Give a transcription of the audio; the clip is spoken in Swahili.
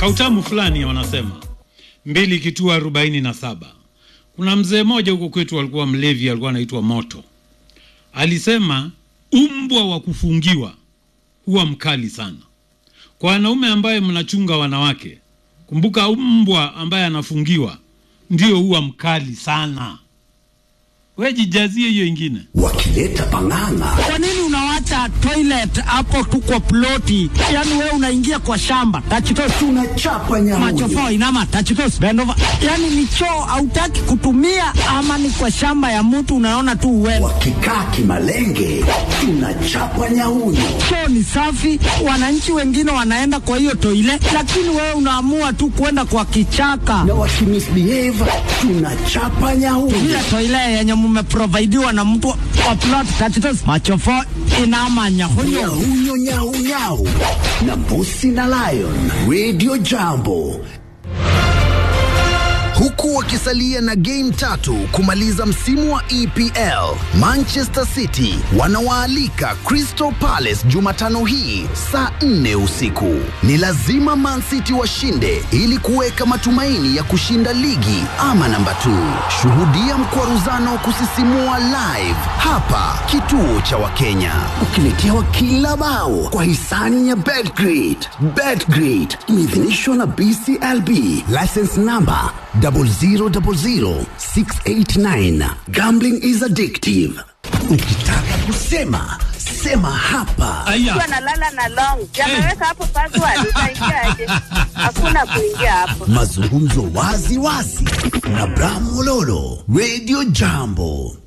kautamu fulani wanasema mbili kitua arobaini na saba kuna mzee mmoja huko kwetu alikuwa mlevi alikuwa anaitwa moto alisema umbwa wa kufungiwa huwa mkali sana kwa wanaume ambaye mnachunga wanawake kumbuka mbwa ambaye anafungiwa ndio huwa mkali sana we jijazie hiyo ingine wakileta pang'ang'a Kwa nini unawacha toilet hapo tu kwa ploti? Yaani wewe unaingia kwa shamba tachitos tunachapa nyamuyo machofo inama tachitos bend over. Yaani ni choo hautaki kutumia ama ni kwa shamba ya mtu unaona tu uende. wakikaa kimalenge tunachapa nyauyo Choo ni safi, wananchi wengine wanaenda kwa hiyo toilet, lakini wewe unaamua tu kwenda kwa kichaka. na wakimisbehave tunachapa nyauyo Ile toilet yenye mmeprovidiwa na mtu wa plot tachitos machofo inama nyahunyo. nyauyo nyaunyau na mbusi na lion radio jambo huku wakisalia na game tatu kumaliza msimu wa EPL. Manchester City wanawaalika Crystal Palace Jumatano hii saa 4 usiku. Ni lazima Man City washinde ili kuweka matumaini ya kushinda ligi ama namba 2. Shuhudia mkwaruzano wa kusisimua live hapa kituo cha Wakenya. ukiletewa kila bao kwa hisani ya betgrid betgrid imeidhinishwa na bclb license number 000689 gambling is addictive ukitaka kusema sema hapa Mtu analala na long yameweka hapo password, utaingiaje? Hakuna kuingia hapo. mazungumzo wazi wazi na bramololo radio jambo